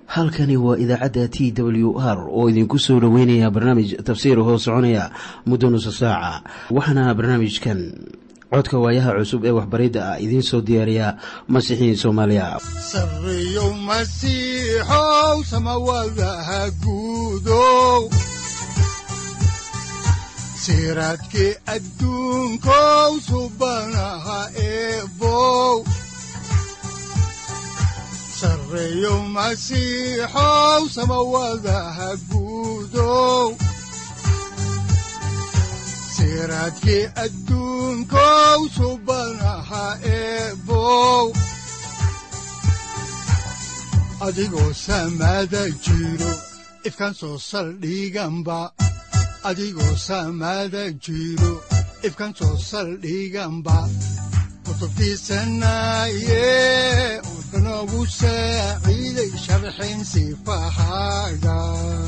halkani waa idaacadda t w r oo idinku soo dhoweynaya barnaamij tafsiir hoo soconaya muddo nusa saaca waxaana barnaamijkan codka waayaha cusub ee waxbaridda ah idiin soo diyaariya masiixiin soomaaliya sareyow masiixow samawadaha guudow siraadkii adduunkow subanaha eebow sareyow masiixow samawadaha guudow siraadkii adduunkow subanaha eebow adigoo samada jiro ifkan soo saldhiganba adigoo samada jiro ifkan soo saldhiganba kutubtiisanaye udanogu saaciiday sharxin sifahaaga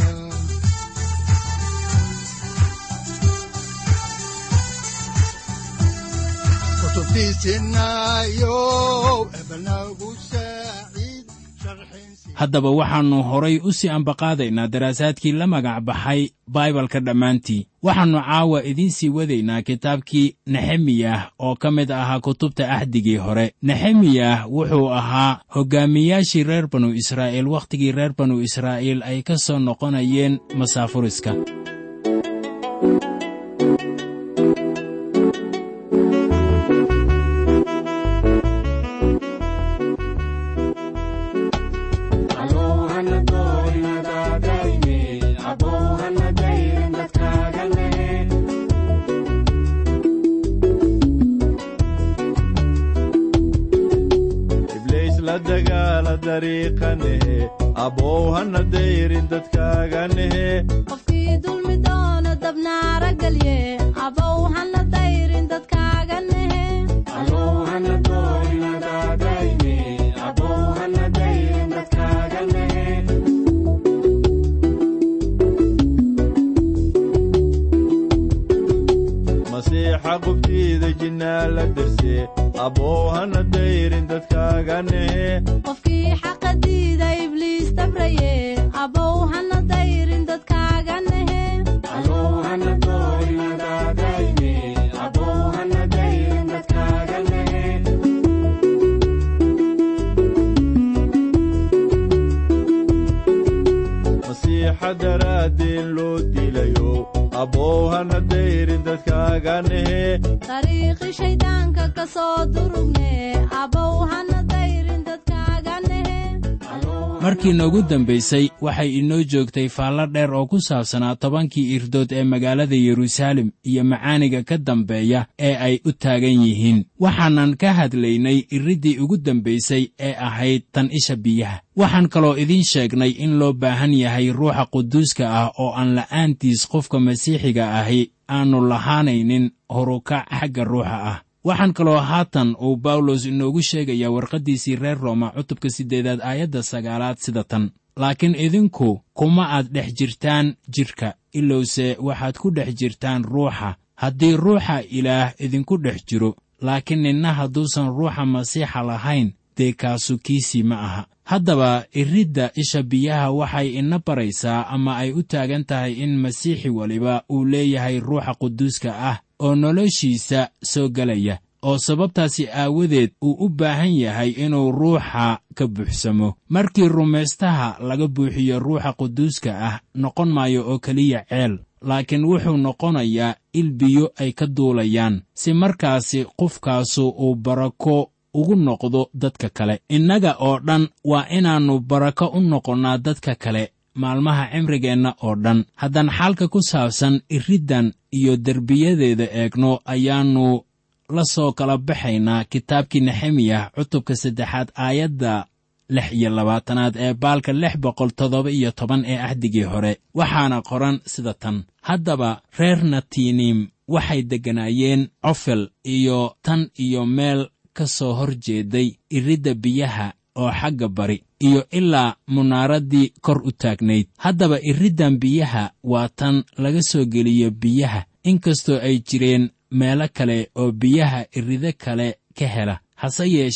haddaba waxaannu horay u sii ambaqaadaynaa daraasaadkii la magac baxay baibalka dhammaantii waxaannu caawa idiin sii wadaynaa kitaabkii nexemiyah oo ka mid ahaa kutubta axdigii hore nexemiyah wuxuu ahaa hoggaamiyaashii reer banu israa'iil wakhtigii reer banu israa'iil ay ka soo noqonayeen masaafuriska qofkii dulmi doono dabnaara gelye abow hana dayrin dadkaaga nehe masiixa qubtiida jinnaa la darse abow hana dayrin dadkaaga nehe qofkii xaqa diida ibliis dabraye abow hana dayrin dadkaaga nehe masiixa daraaddeen loo dilayo abow hana dayrin dadkaaga nehe dariiqi shayddaanka ka soo durugne abow hana dayrin dadkaaga nehe markii noogu dambaysay waxay inoo joogtay faallo dheer oo ku saabsanaa tobankii irdood ee magaalada yeruusaalem iyo macaaniga ka dambeeya ee ay u taagan yihiin waxaanan ka hadlaynay iriddii ugu dambaysay ee ahayd tan isha biyaha waxaan kaloo idiin sheegnay in loo baahan yahay ruuxa quduuska ah oo aan la'aantiis qofka masiixiga ahi aannu lahaanaynin horukac xagga ruuxa ah waxaan kaloo haatan uu bawlos inoogu sheegayaa warqaddiisii reer rooma cutubka siddeedaad aayadda sagaalaad sida tan laakiin idinku kuma aad dhex jirtaan jidhka ilowse waxaad ku dhex jirtaan ruuxa haddii ruuxa ilaah idinku dhex jiro laakiin ninna hadduusan ruuxa masiixa lahayn dee kaasu kiisii ma aha haddaba iridda isha biyaha waxay ina baraysaa ama ay u taagan tahay in masiixi weliba uu leeyahay ruuxa quduuska ah oo noloshiisa soo gelaya oo sababtaasi aawadeed uu u baahan yahay inuu ruuxa ka buuxsamo markii rumaystaha laga buuxiyo ruuxa quduuska ah noqon maayo oo keliya ceel laakiin wuxuu noqonayaa il biyo ay ka duulayaan si markaasi qofkaasu uu barako ugu noqdo dadka kale innaga oo dhan waa inaannu barako u noqonnaa dadka kale maalmaha cimrigeenna oo dhan haddaan xaalka ku saabsan iriddan iyo derbiyadeeda eegno ayaannu la soo kala baxaynaa kitaabkii nexemiyah cutubka saddexaad aayadda lix iyo labaatanaad ee baalka lix boqol toddoba iyo toban ee ahdigii hore waxaana qoran sida tan haddaba reer natiiniim waxay degganaayeen cofel iyo tan iyo meel ka soo hor jeeday iridda biyaha oo xagga bari iyo ilaa munaaraddii kor u taagnayd haddaba iriddan biyaha waa tan laga soo geliyo biyaha inkastoo ay jireen meelo kale oo biyaha irido kale ka hela hase yeeshee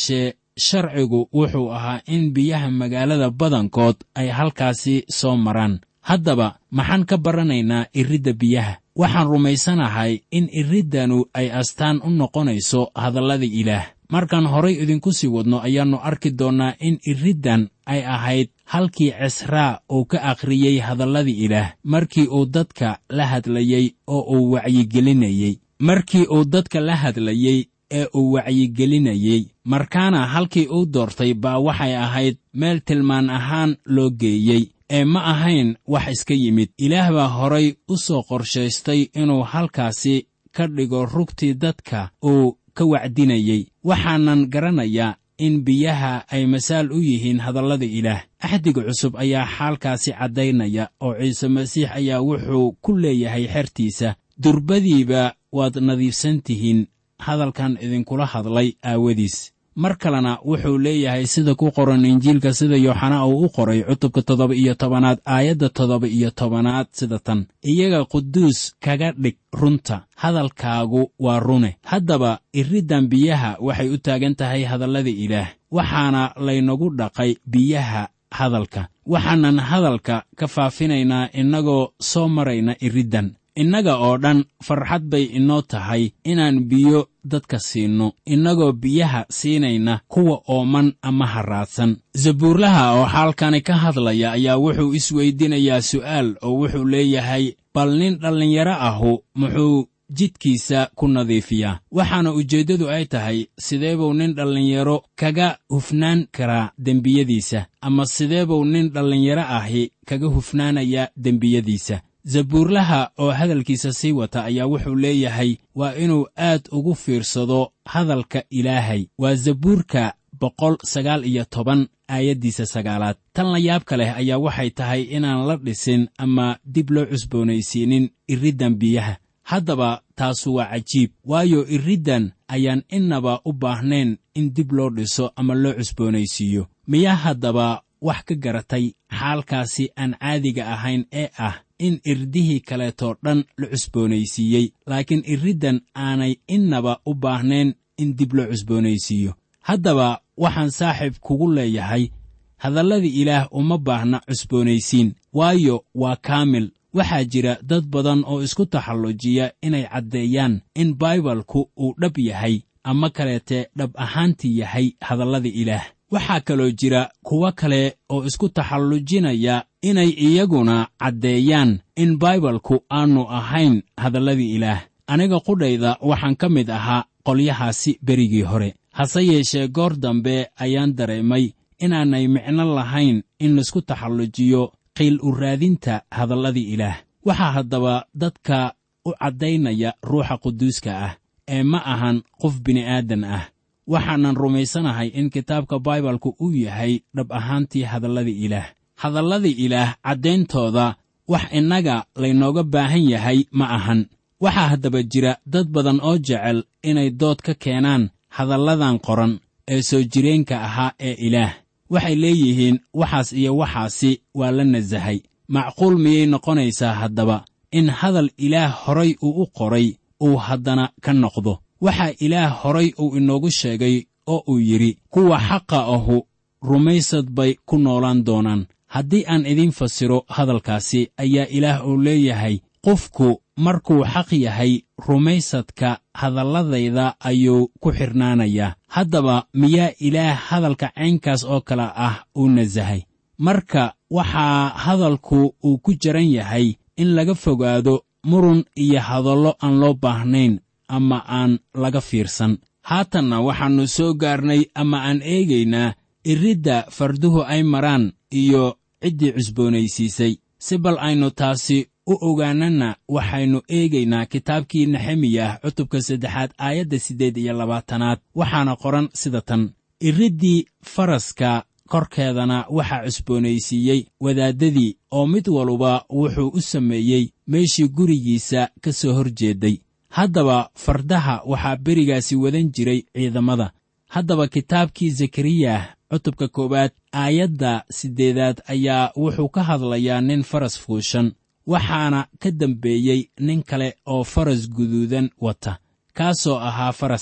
sharcigu wuxuu ahaa in biyaha magaalada badankood ay halkaasi soo maraan haddaba maxaan ka baranaynaa iridda biyaha waxaan rumaysanahay in iriddanu ay astaan u noqonayso hadallada ilaah markaan horay idinku sii wadno ayaannu arki doonnaa in iriddan ay ahayd halkii cisraa uu ka akhriyey hadalladii ilaah markii uu dadka la hadlayey oo uu wacyigelinayey markii uu dadka la hadlayey ee uu wacyigelinayey markaana halkii uu doortay baa waxay ahayd meel tilmaan ahaan loo geeyey ee ma ahayn wax iska yimid ilaah baa horay u soo qorshaystay inuu halkaasi ka dhigo rugtii dadka uu ka wacdinayey waxaanan garanayaa in biyaha ay masaal u yihiin hadallada ilaah axdiga cusub ayaa xaalkaasi caddaynaya oo ciise masiix ayaa wuxuu ku leeyahay xertiisa durbadiiba waad nadiifsan tihiin hadalkan idinkula hadlay aawadiis mar kalena wuxuu leeyahay sida ku qoran injiilka sida yooxana uu u qoray cutubka toddoba iyo tobanaad aayadda toddoba iyo tobanaad sida tan iyaga quduus kaga dhig runta hadalkaagu waa rune haddaba iriddan biyaha waxay u taagan tahay hadallada ilaah waxaana laynagu dhaqay biyaha hadalka waxaanan hadalka ka faafinaynaa innagoo soo marayna iriddan innaga oo dhan farxad bay inoo tahay inaan biyo dadka siinno innagoo biyaha siinayna kuwa ooman ama haraadsan zabuurlaha oo xaalkani ka hadlaya ayaa wuxuu isweydinayaa su'aal oo wuxuu leeyahay bal nin dhallinyaro ahu muxuu jidkiisa ku nadiifiyaa waxaana ujeeddadu ay tahay sidee buu nin dhallinyaro kaga hufnaan karaa dembiyadiisa ama sidee buu nin dhallinyaro ahi kaga hufnaanayaa dembiyadiisa zabuurlaha oo hadalkiisa sii wata ayaa wuxuu leeyahay waa inuu aad ugu fiirsado hadalka ilaahay waa zabuurka boqol sagaal iyo toban aayaddiisa sagaalaad tan la yaabka leh ayaa waxay tahay inaan la dhisin ama dib loo cusboonaysiinin iriddan biyaha haddaba taasu waa cajiib waayo iriddan ayaan innaba u baahnayn in dib loo dhiso ama loo cusboonaysiiyo miyaa haddaba wax ka garatay xaalkaasi aan caadiga ahayn ee ah in irdihii kaleetoo dhan la cusboonaysiiyey laakiin iriddan aanay innaba u baahnayn in dib loo cusboonaysiiyo haddaba waxaan saaxiib kugu leeyahay hadalladii ilaah uma baahna cusboonaysiin waayo waa kaamil waxaa jira dad badan oo isku taxallujiya inay caddeeyaan in baibalku uu dhab yahay ama kaleete dhab ahaantii yahay hadallada ilaah waxaa kaloo jira kuwo kale oo isku taxallujinaya inay iyaguna caddeeyaan in baibalku aanu ahayn hadalladii ilaah aniga qudhayda waxaan ka mid ahaa qolyahaasi berigii hore hase yeeshee goor dambe ayaan dareemay inaanay micno lahayn in laisku taxallujiyo qiil u raadinta hadalladii ilaah waxaa haddaba dadka u caddaynaya ruuxa quduuska ah ee ma ahan qof bini'aadan ah waxaanan rumaysanahay in kitaabka baibalku uu yahay dhab ahaantii hadalladii ilaah hadalladii ilaah caddayntooda wax innaga laynooga baahan yahay ma ahan waxaa haddaba jira dad badan oo jecel inay dood ka keenaan hadalladan qoran ee soo jireenka ahaa ee ilaah waxay leeyihiin waxaas iyo waxaasi waa la nasahay macquul miyay noqonaysaa haddaba in hadal ilaah horay uu u qoray uu haddana ka noqdo waxaa ilaah horay uu inoogu sheegay oo uu yidhi kuwa xaqa ahu rumaysad bay ku noolaan doonaan haddii aan idiin fasiro hadalkaasi ayaa ilaah uu leeyahay qofku markuu xaq yahay rumaysadka hadalladayda ayuu ku xidhnaanayaa haddaba miyaa ilaah hadalka caynkaas oo kale ah uu nasahay marka waxaa hadalku uu ku jaran yahay in laga fogaado murun iyo hadallo aan loo baahnayn ama aan laga fiirsan haatanna waxaannu soo gaarnay ama aan eegaynaa iridda farduhu ay maraan iyo ciddii cusboonaysiisay si bal aynu taasi u ogaanana waxaynu eegaynaa kitaabkii nexemiyah cutubka saddexaad aayadda siddeed iyo labaatanaad waxaana qoran sida tan iriddii faraska korkeedana waxaa cusboonaysiiyey wadaaddadii oo mid waluba wuxuu u sameeyey meeshii gurigiisa ka soo hor jeedday haddaba fardaha waxaa berigaasi wadan jiray ciidamada haddaba kitaabkii zakariyah cutubka koowaad aayadda siddeedaad ayaa wuxuu ka hadlayaa nin faras fuushan waxaana ka dambeeyey nin kale oo faras guduudan wata kaasoo ahaa faras cad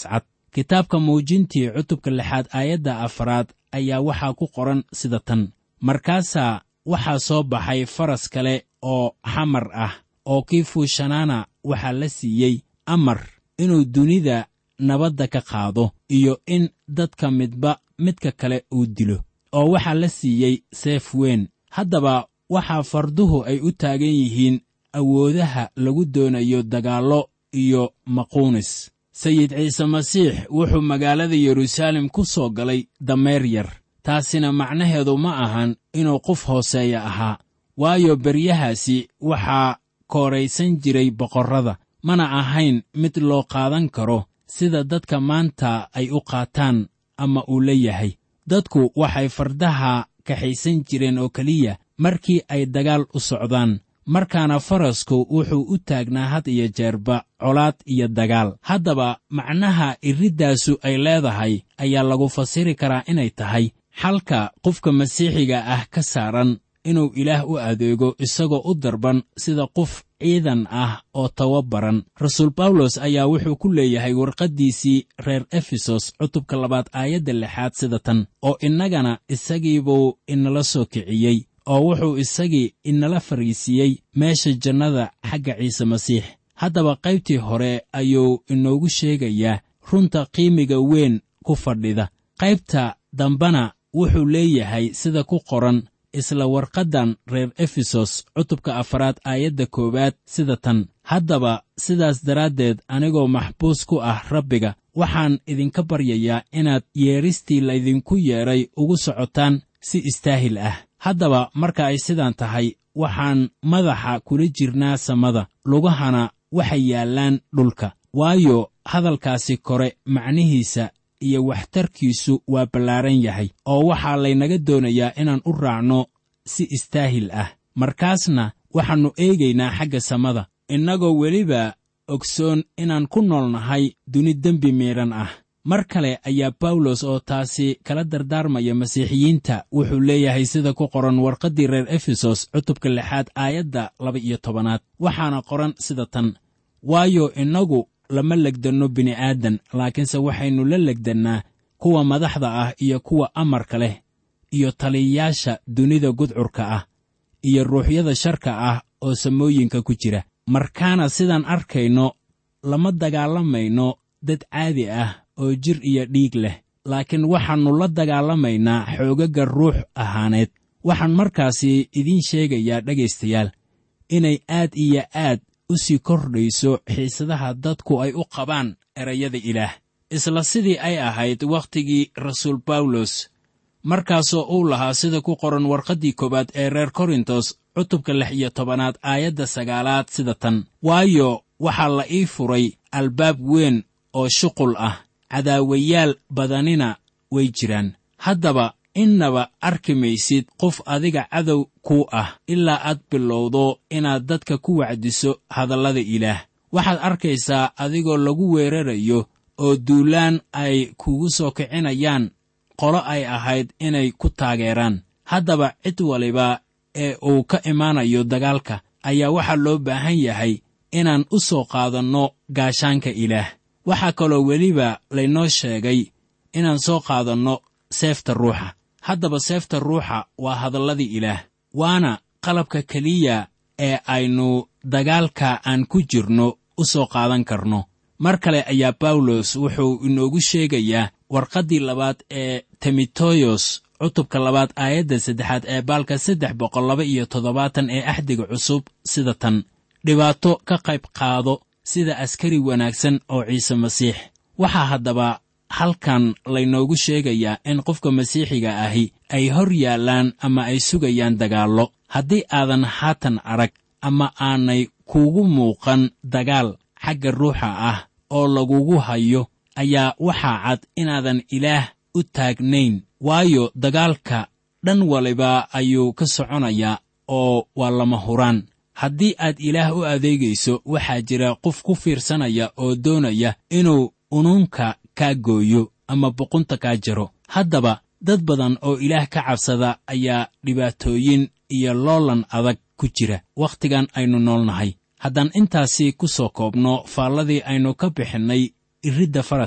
kitaabka muujintii cutubka lixaad aayadda afraad ayaa waxaa ku qoran sida tan markaasaa waxaa soo baxay faras kale oo xamar ah oo kii fuushanaana waxaa la siiyey amar inuu dunida nabadda ka qaado iyo in dadka midba midka kale uu dilo oo waxaa la siiyey seef weyn haddaba waxaa farduhu ay u taagan yihiin awoodaha lagu doonayo dagaallo iyo maquunis sayid ciise masiix wuxuu magaalada yeruusaalem ku soo galay dameer yar taasina macnaheedu ma ahan inuu qof hooseeya ahaa waayo beryahaasi waxaa kooraysan jiray boqorrada mana ahayn mid loo qaadan karo sida dadka maanta ay u qaataan ama uu la yahay dadku waxay fardaha kaxaysan jireen oo keliya markii ay dagaal u socdaan markaana farasku wuxuu u taagnaa had iyo jeerba colaad iyo dagaal haddaba macnaha iriddaasu ay leedahay ayaa lagu fasiri karaa inay tahay xalka qofka masiixiga ah ka saaran inuu ilaah u adeego isagoo u darban sida qof ciidan ah oo tababaran rasuul bawlos ayaa wuxuu ku leeyahay warqaddiisii reer efesos cutubka labaad aayadda lixaad sida tan oo innagana isagiibuu inala soo kiciyey oo wuxuu isagii inala fariisiiyey meesha jannada xagga ciise masiix haddaba qaybtii hore ayuu inoogu sheegayaa runta qiimiga weyn ku fadhida qaybta dambana wuxuu leeyahay sida ku qoran isla warqaddan reer efesos cutubka afaraad aayadda koowaad sida tan haddaba sidaas daraaddeed anigoo maxbuus ku ah rabbiga waxaan idinka baryayaa inaad yeedhistii laydinku yeedhay ugu socotaan si istaahil ah haddaba marka ay sidaan tahay waxaan madaxa kula jirnaa samada lugahana waxay yaallaan dhulka waayo hadalkaasi kore macnihiisa iyo waxtarkiisu waa ballaaran yahay oo waxaa laynaga doonayaa inaan u raacno si istaahil ah markaasna waxaannu eegaynaa xagga samada innagoo weliba ogsoon inaan ku nool nahay duni dembi miidhan ah mar kale ayaa bawlos oo taasi kala dardaarmaya masiixiyiinta wuxuu leeyahay sida ku qoran warqaddii reer efesos cutubka lixaad aayadda laba-iyo tobanaad waxaana qoran sida tan waayo innagu lama legdanno bini'aadan laakiinse waxaynu la legdannaa kuwa madaxda ah iyo kuwa amarka leh iyo taliyayaasha dunida gudcurka ah iyo ruuxyada sharka ah oo samooyinka ku jira markaana sidaan arkayno lama dagaalamayno dad caadi ah oo jir iyo dhiig leh laakiin waxaannu la dagaalamaynaa xoogagga ruux ahaaneed waxaan markaasi idiin sheegayaa dhegaystayaal inay aad iyo aad u sii kordhayso xiisadaha dadku ay u qabaan erayada ilaah isla sidii ay ahayd wakhtigii rasuul bawlos markaasoo uu lahaa sida ku qoran warqaddii koowaad ee reer korintos cutubka lix iyo tobanaad aayadda sagaalaad sida tan waayo waxaa la ii furay albaab weyn oo shuqul ah cadaawayaal badanina way jiraan haddaba innaba arki maysid qof adiga cadow kuu ah ilaa aad bilowdo inaad dadka ku wacdiso hadallada ilaah waxaad arkaysaa adigoo lagu weerarayo oo duulaan ay kugu soo kicinayaan qolo ay ahayd inay ku taageeraan haddaba cid waliba ee uu ka imaanayo dagaalka ayaa waxaa loo baahan yahay inaan u soo qaadanno gaashaanka ilaah waxaa kaloo weliba laynoo sheegay inaan soo qaadanno seefta ruuxa haddaba seefta ruuxa waa hadalladii ilaah waana qalabka keliya ee aynu dagaalka aan ku jirno u soo qaadan karno mar kale ayaa bawlos wuxuu inoogu sheegayaa warqaddii labaad ee timoteyos cutubka labaad aayadda saddexaad ee baalka saddex boqol laba iyo toddobaatan ee axdiga cusub sida tan dhibaato ka qayb qaado sida askari wanaagsan oo ciise masiix waxaa haddaba halkan laynoogu sheegayaa in qofka masiixiga ahi ay hor yaallaan ama ay sugayaan dagaallo haddii aadan haatan arag ama aanay kuugu muuqan dagaal xagga ruuxa ah oo lagugu hayo ayaa waxaa cad inaadan ilaah u taagnayn waayo dagaalka dhan waliba ayuu ka soconayaa oo waa lama huraan haddii aad ilaah u adeegayso waxaa jira qof ku fiirsanaya oo doonaya inuu unuunka kaa gooyo ama boqunta kaa jaro haddaba dad badan oo ilaah ka cabsada ayaa dhibaatooyin iyo loolan adag ku jira wakhtigan aynu noolnahay haddaan intaasi ku soo koobno faalladii aynu ka bixinnay iridda faraska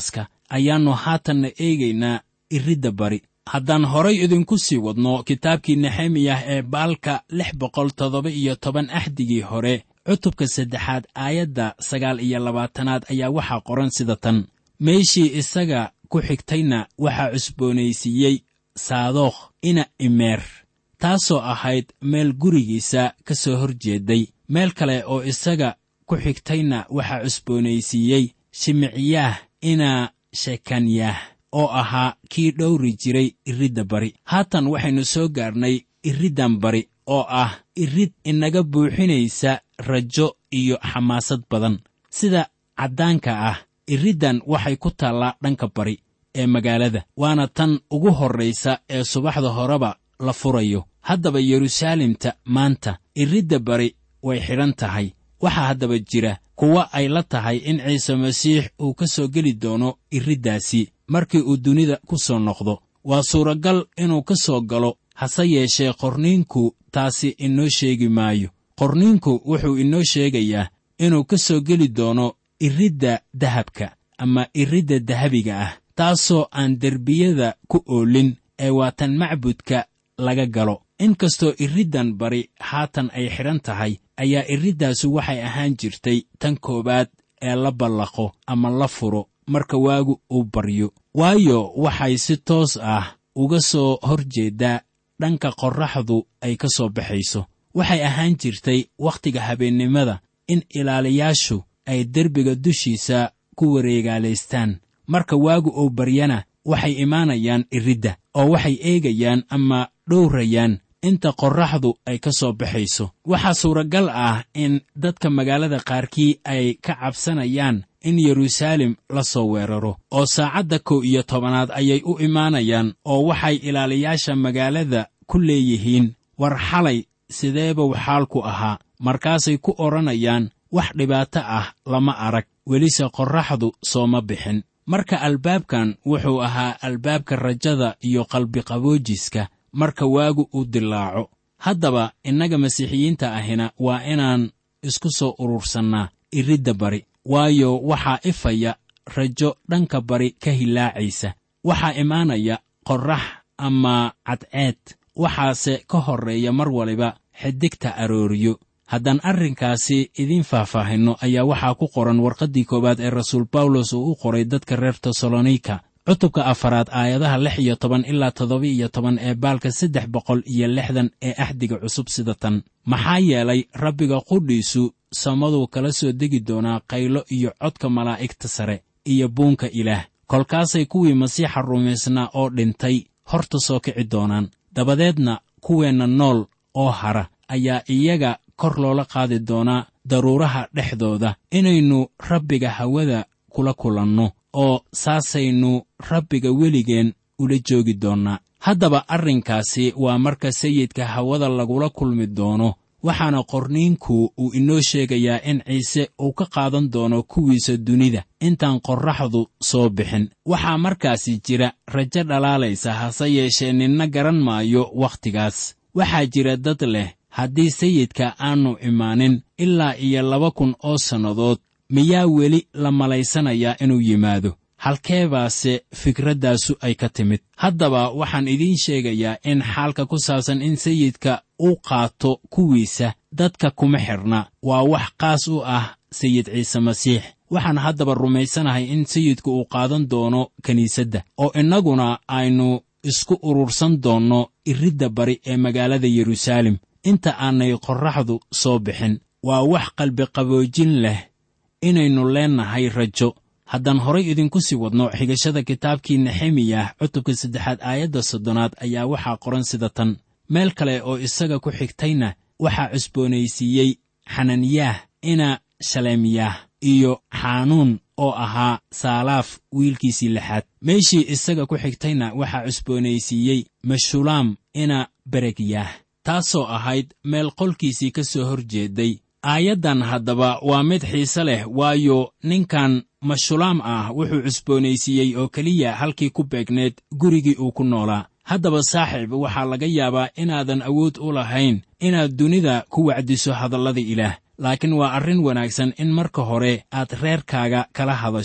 ayaannu haatanna eegaynaa iridda bari haddaan horay idinku sii wadno kitaabkii nexemiyah ee baalka lix boqol toddoba iyo toban axdigii hore cutubka saddexaad aayadda sagaal iyo labaatanaad ayaa waxaa qoran sida tan meeshii isaga ku xigtayna waxaa cusboonaysiiyey saadookh ina imeer taasoo ahayd meel gurigiisa ka soo hor jeeday meel kale oo isaga ku xigtayna waxaa cusboonaysiiyey shimiciyaah ina shekanyah oo ahaa kii dhowri jiray iridda bari haatan waxaynu soo gaarnay iriddan bari oo ah irid inaga buuxinaysa rajo iyo xamaasad badan sida caddaanka ah iriddan waxay ku taallaa dhanka bari ee magaalada waana tan ugu horraysa ee subaxda horeba la furayo haddaba yeruusaalemta maanta iridda bari way xidhan tahay waxaa haddaba jira kuwa ay la tahay in ciise masiix uu ka soo geli doono iriddaasi markii uu dunida ku soo noqdo waa suuragal inuu ka soo galo hase yeeshee qorniinku taasi inoo sheegi maayo qorniinku wuxuu inoo sheegayaa inuu ka soo geli doono iridda dahabka ama iridda dahabiga ah taasoo aan derbiyada ku oolin ee waa tan macbudka laga galo inkastoo iriddan bari haatan ay xidhan tahay ayaa iriddaasu waxay ahaan jirtay tan koowaad ee la ballaqo ama la furo marka waagu uu baryo waayo waxay si toos ah uga soo hor jeeddaa dhanka qorraxdu ay ka soo baxayso waxay ahaan jirtay wakhtiga habeennimada in ilaaliyaashu ay derbiga dushiisa ku wareegaalaystaan marka waagu uu baryana waxay imaanayaan iridda oo waxay eegayaan ama dhowrayaan inta qorraxdu ay ka soo baxayso waxaa suuragal ah in dadka magaalada qaarkii ay ka cabsanayaan in yeruusaalem la soo weeraro oo saacadda kow iyo tobanaad ayay u imaanayaan oo waxay ilaaliyaasha magaalada ku leeyihiin war xalay sideebuu xaalku ahaa markaasay ku odhanayaan wax dhibaato ah lama arag welise qorraxdu sooma bixin marka albaabkan wuxuu ahaa albaabka rajada iyo qalbiqaboojiska marka waagu uu dilaaco haddaba innaga masiixiyiinta ahina waa inaan isku soo urursannaa iridda bari waayo waxaa ifaya rajo dhanka bari ka hilaacaysa waxaa imaanaya qorrax ama cadceed waxaase ka horreeya mar waliba xidigta arooriyo haddaan arrinkaasi idiin faahfaahinno ayaa waxaa ku qoran warqaddii koowaad ee rasuul bawlos uu u qoray dadka reer tesalonika cutubka afaraad aayadaha lix iyo toban ilaa toddoba iyo toban ee baalka saddex boqol iyo lixdan ee axdiga cusub sida tan maxaa yeelay rabbiga qudhiisu samaduu kala soo degi doonaa qaylo iyo codka malaa'igta sare iyo buunka ilaah kolkaasay kuwii masiixa rumaysnaa oo dhintay horta soo kici doonaan dabadeedna kuweenna nool oo hara ayaa iyaga kor loola qaadi doonaa daruuraha dhexdooda inaynu rabbiga hawada kula kulanno oo saasaynu rabbiga weligeen ula joogi doonnaa haddaba arrinkaasi waa marka sayidka hawada lagula kulmi doono waxaana qorniinku uu inoo sheegayaa in ciise uu ka qaadan doono kuwiisa dunida intaan qorraxdu soo bixin waxaa markaasi jira rajo dhalaalaysa hase yeeshee ninna garan maayo wakhtigaas waxaa jira dad leh haddii sayidka aannu imaanin ilaa iyo laba kun oo sannadood miyaa weli la malaysanayaa inuu yimaado halkeebaase fikraddaasu ay ka timid haddaba waxaan idiin sheegayaa in xaalka ku saabsan in sayidka uu qaato kuwiisa dadka kuma xidhna waa wax qaas u ah sayid ciise masiix waxaan haddaba rumaysanahay in sayidku uu qaadan doono kiniisadda oo innaguna aynu isku urursan doonno iridda bari ee magaalada yeruusaalem inta aanay qorraxdu soo bixin waa wax qalbiqaboojin leh inaynu leennahay rajo haddaan horay idinku sii wadno xigashada kitaabkii nexemiyah cutubka saddexaad aayadda soddonaad ayaa waxaa qoran sida tan meel kale oo isaga ku xigtayna waxaa cusboonaysiiyey xananiyaah ina shaleemyah iyo xaanuun oo ahaa saalaaf wiilkiisii lixaad meeshii isaga ku xigtayna waxaa cusboonaysiiyey meshulaam ina beregyah taasoo ahayd meel qolkiisii ka soo hor jeeday aayaddan haddaba waa mid xiise leh waayo ninkan mashulaam ah wuxuu cusboonaysiiyey oo keliya halkii ku beegneed gurigii uu ku noolaa haddaba saaxiib waxaa laga yaabaa inaadan awood u lahayn inaad dunida ku wacdiso hadallada ilaah laakiin waa arrin wanaagsan in marka hore aad reerkaaga kala hadasho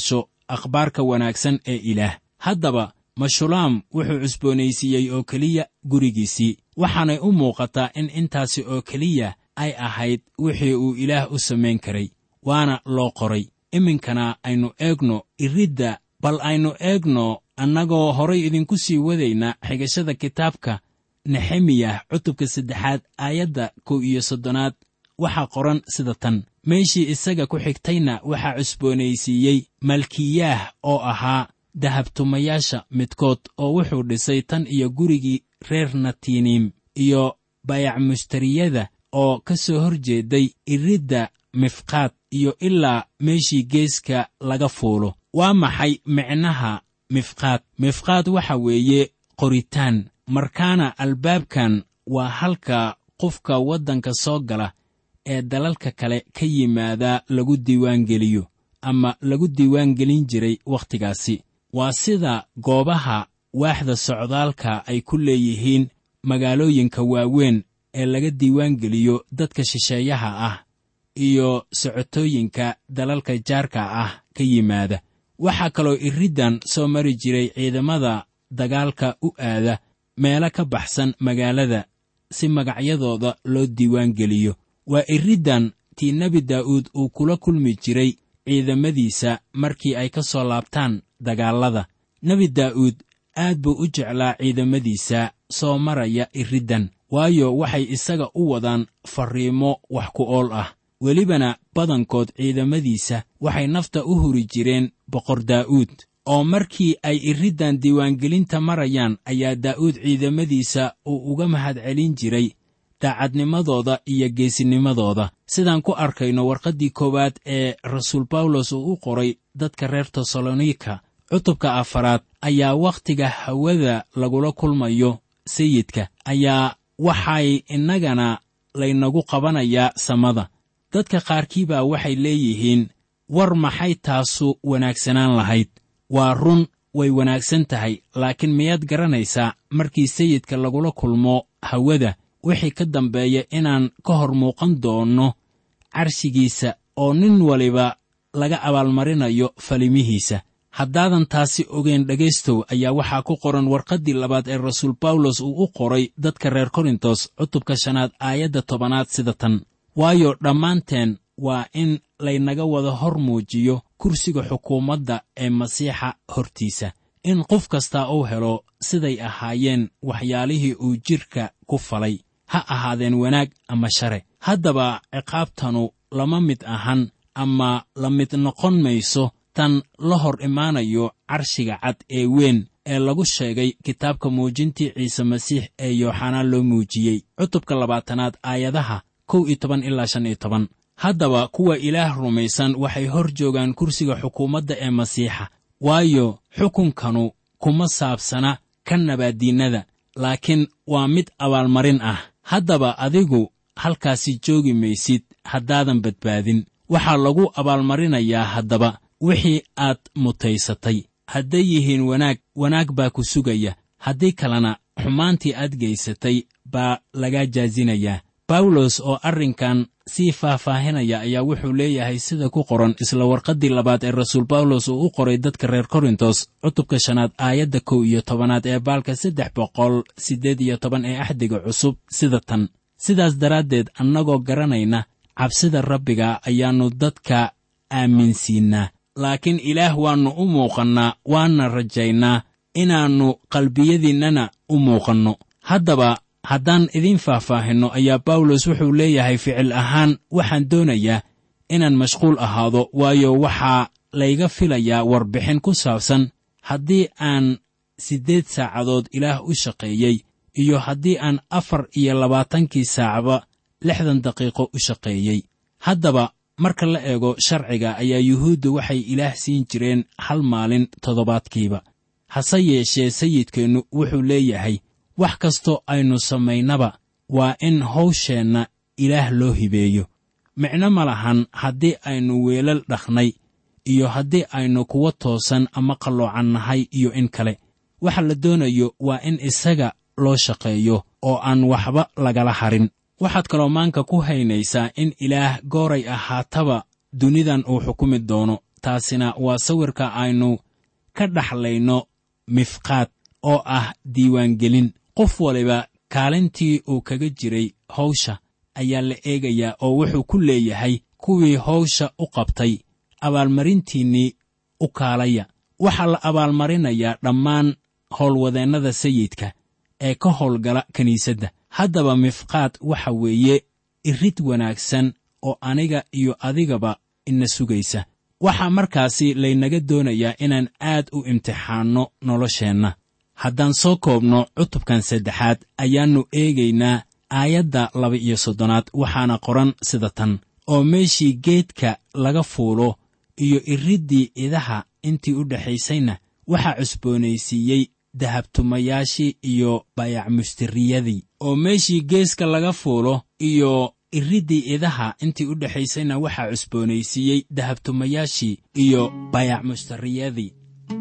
akhbaarka wanaagsan ee ilaah haddaba mashulaam wuxuu cusboonaysiiyey oo keliya gurigiisii waxaanay u muuqataa in intaasi oo keliya ay ahayd wixii uu ilaah u samayn karay waana loo qoray iminkana aynu eegno iridda bal aynu eegno annagoo horay idinku sii wadayna xigashada kitaabka nexemiyah cutubka saddexaad aayadda kow iyo soddonaad waxaa qoran sida tan meeshii isaga ku xigtayna waxaa cusboonaysiiyey malkiyaah oo ahaa dahabtumayaasha midkood oo wuxuu dhisay tan iyo gurigii reer natiiniim iyo bayac mushtariyada oo ka soo hor jeeday iridda mifqaad iyo ilaa meeshii geeska laga fuulo waa maxay micnaha mifqaad mifqaad waxa weeye qoritaan markaana albaabkan waa halka qofka waddanka soo gala ee dalalka kale ka yimaada lagu diiwaangeliyo ama lagu diiwaangelin jiray wakhtigaasi waa sida goobaha waaxda socdaalka ay ku leeyihiin magaalooyinka waaweyn ee laga diiwaangeliyo dadka shisheeyaha ah iyo socotooyinka dalalka jaarka ah ka yimaada waxaa kaloo iriddan soo mari jiray ciidamada dagaalka u aada meelo ka baxsan magaalada si magacyadooda loo diiwaangeliyo waa iriddan tii nebi daa'uud uu kula kulmi jiray ciidamadiisa markii ay ka soo laabtaan dagaallada nebi daa'uud aad buu u jeclaa ciidamadiisa soo maraya iriddan waayo waxay isaga u wadaan farriimo wax ku ool ah welibana badankood ciidamadiisa waxay nafta u huri jireen boqor daa'uud oo markii ay iriddan diiwaangelinta marayaan ayaa daa'uud ciidamadiisa uu uga mahadcelin jiray daacadnimadooda iyo geesinimadooda sidaan ku arkayno warqaddii koowaad ee rasuul bawlos uu u qoray dadka reer tesalonika cutubka afaraad ayaa wakhtiga hawada lagula kulmayo sayidka ayaa waxay innagana laynagu qabanayaa samada dadka qaarkii baa waxay leeyihiin war maxay taasu wanaagsanaan lahayd waa run way wanaagsan tahay laakiin miyaad garanaysaa markii sayidka lagula kulmo hawada wixii ka dambeeya inaan ka hor muuqan doonno carshigiisa oo nin waliba laga abaalmarinayo falimihiisa haddaadan taasi ogeyn dhegaystow ayaa waxaa ku qoran warqaddii labaad ee rasuul bawlos uu u qoray dadka reer korintos cutubka shanaad aayadda tobanaad sida tan waayo dhammaanteen waa in laynaga wada hor muujiyo kursiga xukuumadda ee masiixa hortiisa in qof kastaa uu helo siday ahaayeen waxyaalihii uu jidhka ku falay ha ahaadeen wanaag ama share haddaba ciqaabtanu lama mid ahan ama la mid noqon mayso tan la hor imaanayo carshiga cad ee weyn ee lagu sheegay kitaabka muujintii ciise masiix ee yooxanaan loo muujiyey cutubka labaatanaad aayadaha kow iyo toban ilaa shan iyo toban haddaba kuwa ilaah rumaysan waxay hor joogaan kursiga xukuumadda ee masiixa waayo xukunkanu kuma saabsana ka nabaaddiinnada laakiin waa mid abaalmarin ah haddaba adigu halkaasi joogi maysid haddaadan badbaadin waxaa lagu abaalmarinayaa haddaba wixii aad mutaysatay hadday yihiin wanaag wanaag baa ku sugaya haddii kalena xumaantii aad gaysatay baa lagaa jaasinayaa bawlos oo arrinkan sii faahfaahinaya ayaa wuxuu leeyahay sida ku qoran isla warqaddii labaad ee rasuul bawlos uu u qoray dadka reer korintos cutubka shanaad aayadda kow iyo tobanaad ee baalka saddex boqol siddeed iyo toban ee axdiga cusub sida tan sidaas daraaddeed annagoo garanayna cabsida rabbiga ayaannu dadka aaminsiinnaa laakiin ilaah waannu u muuqannaa waana rajaynaa inaannu qalbiyadiinnana u muuqanno haddaba haddaan idiin faahfaahinno ayaa bawlos wuxuu leeyahay ficil ahaan waxaan doonayaa inaan mashquul ahaado waayo waxaa layga filayaa warbixin ku saabsan haddii aan siddeed saacadood ilaah u shaqeeyey iyo haddii aan afar iyo labaatankii saacba lixdan daqiiqo u shaqeeyey haddaba marka la eego sharciga ayaa yuhuudda waxay ilaah siin jireen hal maalin toddobaadkiiba hase yeeshee sayidkeennu wuxuu leeyahay wax kastoo aynu samaynaba waa in hawsheenna ilaah loo hibeeyo micno ma lahan haddii aynu weelal dhaknay iyo haddii aynu kuwa toosan ama qalloocan nahay iyo in kale waxa la doonayo waa in isaga loo shaqeeyo oo aan waxba lagala harin waxaad kaloo maanka ku haynaysaa in ilaah gooray ahaataba dunidan uu xukumi doono taasina waa sawirka aynu ka dhaxlayno mifqaad oo ah diiwaangelin qof waliba kaalintii uu kaga jiray hawsha ayaa la eegayaa oo wuxuu ku leeyahay kuwii hawsha u qabtay abaalmarintiinnii u kaalaya waxaa la abaalmarinayaa dhammaan howlwadeennada sayidka ee ka howlgala kiniisadda haddaba mifqaad waxa weeye irid wanaagsan oo aniga iyo adigaba ina sugaysa waxaa markaasi laynaga doonayaa inaan aad u imtixaanno nolosheenna haddaan soo koobno cutubkan saddexaad ayaannu eegaynaa aayadda laba-iyo soddonaad waxaana qoran sida tan oo meeshii geedka laga fuulo iyo iriddii idaha intii u dhexaysayna waxaa cusboonaysiiyey dahabtumayaashii iyo bayacmustiriyadii oo meeshii geeska laga fuulo iyo iriddii idaha intii u dhexaysayna waxaa cusboonaysiiyey dahabtumayaashii iyo bayacmustiriyadii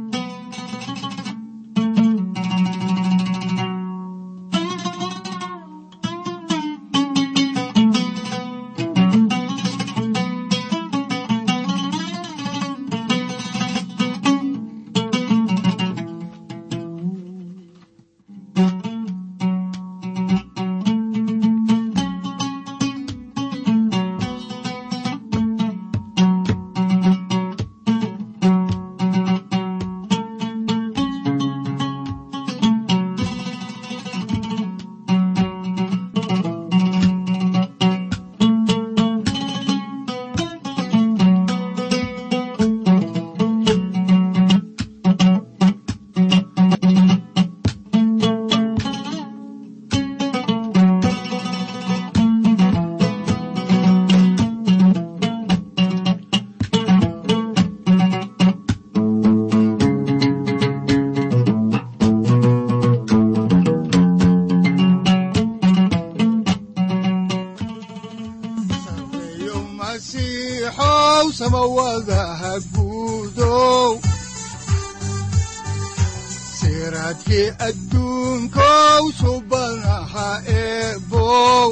sareeyo masiixow samawadaha guudow siraadkii adduunkow subanaha eebow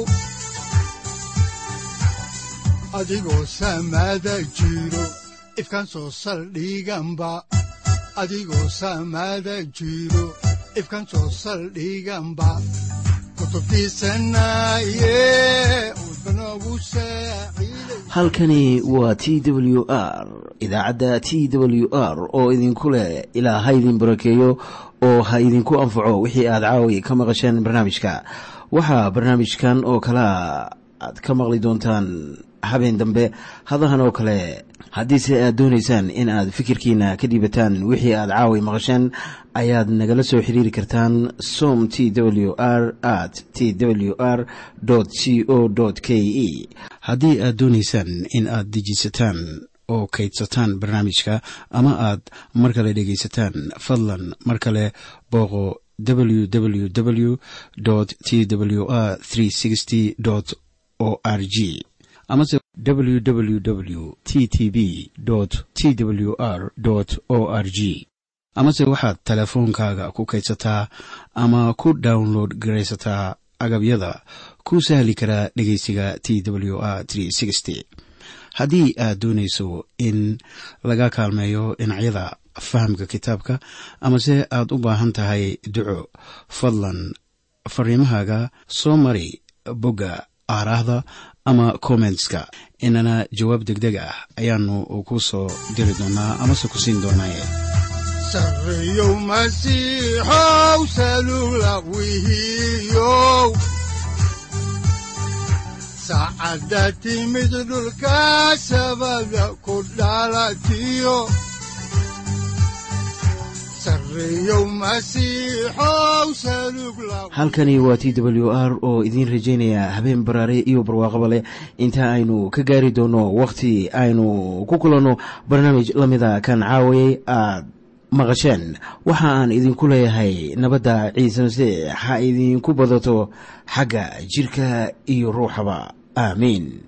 adigoo samada jiro ifkan soo saldhiganba adigoo samada jiro ifkan soo saldhiganba kutubtiisanaye udbanogu saaciiday halkani waa t w r idaacadda t w r oo idinku leh ilaa ha idin barakeeyo oo ha idinku anfaco wixii aad caawi ka maqasheen barnaamijka waxaa barnaamijkan oo kalea aad ka maqli doontaan habeen dambe hadahan oo kale haddiise aad doonaysaan in aad fikirkiina ka dhiibataan wixii aad caawi maqasheen ayaad nagala soo xiriiri kartaan som t w r at t w r c o k e haddii aad doonaysaan in aad dejisataan oo kaydsataan barnaamijka ama aad mar kale dhegaysataan fadlan mar kale booqo www t w r o r g amase www t t b t w r o r g amase waxaad teleefoonkaaga ku kaydsataa ama ku download garaysataa agabyada ku sahli karaa dhegeysiga t w r haddii aad doonayso in laga kaalmeeyo dhinacyada fahamka kitaabka amase aad u baahan tahay duco fadlan fariimahaaga soo mari bogga aaraahda ama kommentska inana jawaab degdeg ah ayaanu ku soo diri doonaa amase ku siin doonaaye sareeyow masiixow salugla wihiyow saacadda timid dhulka sabada ku dhalatiyo sareeyow masiixow salugla halkani waa t w r oo idiin rajaynaya habeen baraare iyo barwaaqaba leh inta aynu ka gaari doono wakhti aynu ku kulanno barnaamij la mida kan caawayay aad maqasheen waxa aan idinku leeyahay nabadda ciise masiix ha idinku badato xagga jidhka iyo ruuxaba aamiin